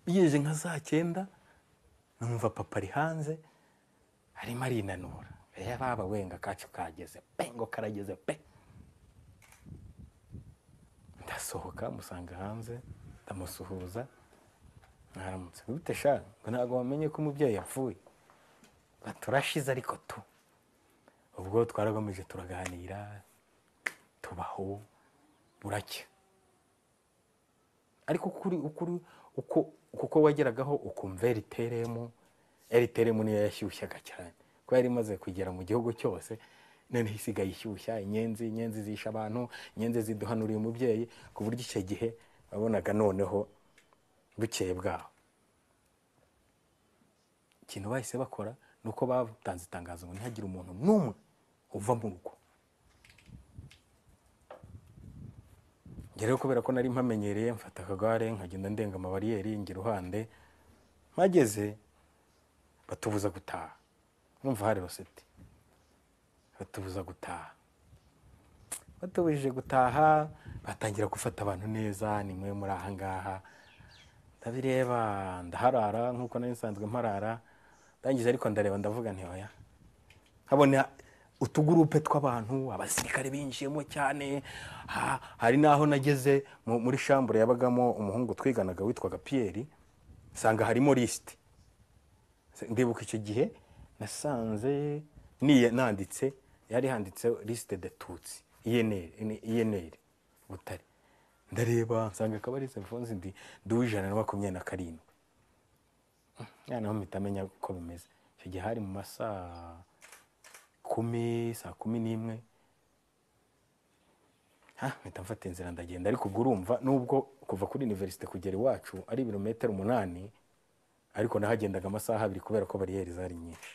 bigejeje nka saa cyenda numva papa ari hanze arimo arinanura reba wenga kacu kageze pe ngo karageze pe ndasohoka musanga hanze ndamusuhuza mwaramutse gute sha ngo ntabwo wamenye ko umubyeyi yapfuye ngo turashize ariko tu ubwo twaragomeje turaganira tubaho buracya ariko kuri ukuri uko kuko wageragaho ukumva eriteremu eriteremu niyo yashyushyaga cyane ko yari imaze kugera mu gihugu cyose noneho isigaye ishyushya inyenzi inyenzi zisha abantu inyenzi ziduhanuriye umubyeyi ku buryo icyo gihe wabonaga noneho bukeye bwaho ikintu bahise bakora ni uko batanze itangazo ngo ntihagire umuntu n'umwe uva mu rugo rero kubera ko nari mpamenyereye mfata akagare nkagenda ndenga amabariyeri ngira uruhande mpageze batubuza gutaha numva hari roseti batubuza gutaha batubujije gutaha batangira gufata abantu neza ni mwe muri aha ngaha ndabireba ndaharara nk'uko nari nsanzwe mparara ndangije ariko ndareba ndavuga ntiyoya nkabona utugurupe tw'abantu abasirikare binjiyemo cyane hari n'aho nageze muri shambure yabagamo umuhungu twiganaga witwaga piyeri nsanga harimo lisite ndibuka icyo gihe nasanze nanditse yari handitse lisite de tutsi iyeneri butare ndareba nsanga akaba ari sefonsi ndi duwijana na makumyabiri na karindwi noneho mpita amenya uko bimeze icyo gihe hari mu masaha kumi saa kumi n'imwe mpita mfata inzira ndagenda ariko ubwo urumva nubwo kuva kuri iniverisite kugera iwacu ari ibirometero umunani ariko nahagendaga amasaha abiri kubera ko bariyeri zari nyinshi